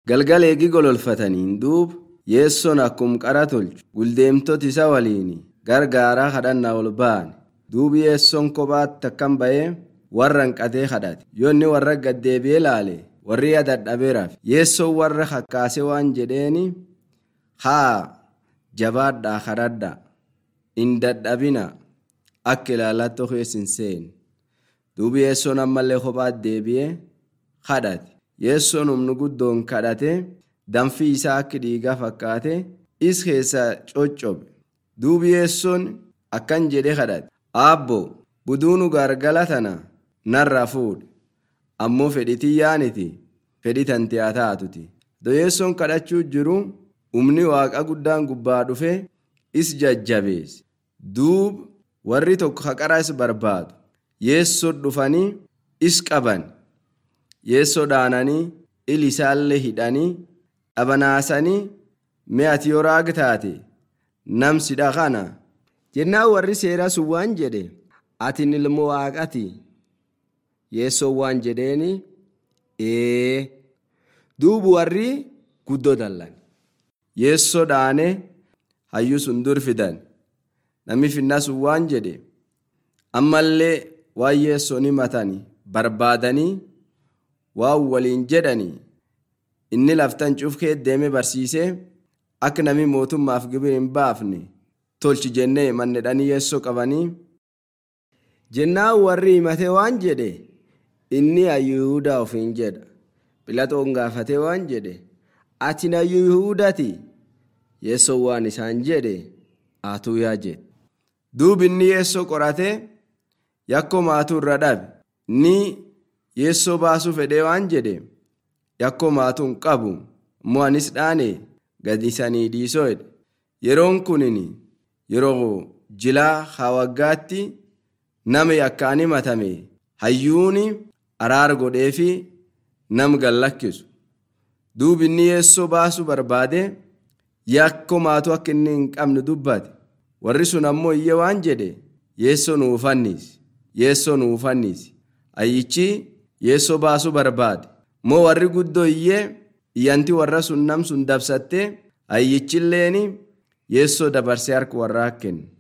galgala eegi gololfataniin duub yeessoon akkum qara tolchu guldeemtota isa waliin gargaaraa kadhannaa ol ba'an duub yeessoon kophaatti akkam ba'ee warra hanqatee kadhate yoonni warra gaddeebi'ee laale warri dadhabeeraaf yeessoon warra kakkaase waan jedheeni haa jabaadhaa kadhadhaa hin dadhabina akka ilaalaatti okeessin seen duubi yeessoon ammallee kophaatti deebi'ee kadhate yeessoon humni guddoon kadhate danfii isaa akka dhiigaa fakkaate is keessa coccobe duubi yeessoon akkan jedhe kadhate aabbo buduunu gargala tana narra fuudhe ammoo fedhitii yaaniti fedhi tanti haa taatuti doyeessoon kadhachuu jiru humni waaqa guddaan gubbaa dhufe is jajjabeesse duub warri tokko haqara is barbaadu yeessoo dhufanii is qaban yeessoo dhaananii ilisaallee hidhanii dhabanaasanii mi'ati yoo raag taate namsidha kana jennaan warri seeraa sun waan jedhe atin ilmoo waaqati yeessoo waan jedheeni ee duubu warri guddoo dallan yeessoo dhaane hayyuu sun dur fidan namni finnaa sun waan jedhe ammallee waan yeessoo ni matanii barbaadanii waan waliin jedhanii inni laftan cufkee deeme barsiisee akka namni mootummaaf gibir hin baafne tolchi jennee mannedhanii yeessoo qabanii jennaan warri himatee waan jedhe inni hayyuudaa ofiin jedha philaxoon gaafatee waan jedhe ati hayyuu yihuudati yeessoo waan isaan jedhe aatuu yaa jedhe duub inni yeessoo qoratee yakkoo maatuu irra dhabe ni yeessoo baasuu fedhee waan jedhe yakkoo maatuun qabu immoo anis dhaane gadisanii dhiisoo jedhe yeroon kunin yeroo jilaa hawaggaatti nama yakkaan himatame hayyuuni araar godhee fi nam gallakkisu duub inni yeessoo baasuu barbaade yakkoo maatuu akka inni hin qabne dubbate warri sun ammoo iyya waan jedhe yeessoo nuufanniisi yeessoo nuufanniisi ayyichi yeessoo baasuu barbaade moo warri guddoo iyyee iyyanti warra sun nam sun dabsattee ayyichilleeni yeessoo dabarsee harka warraa kenne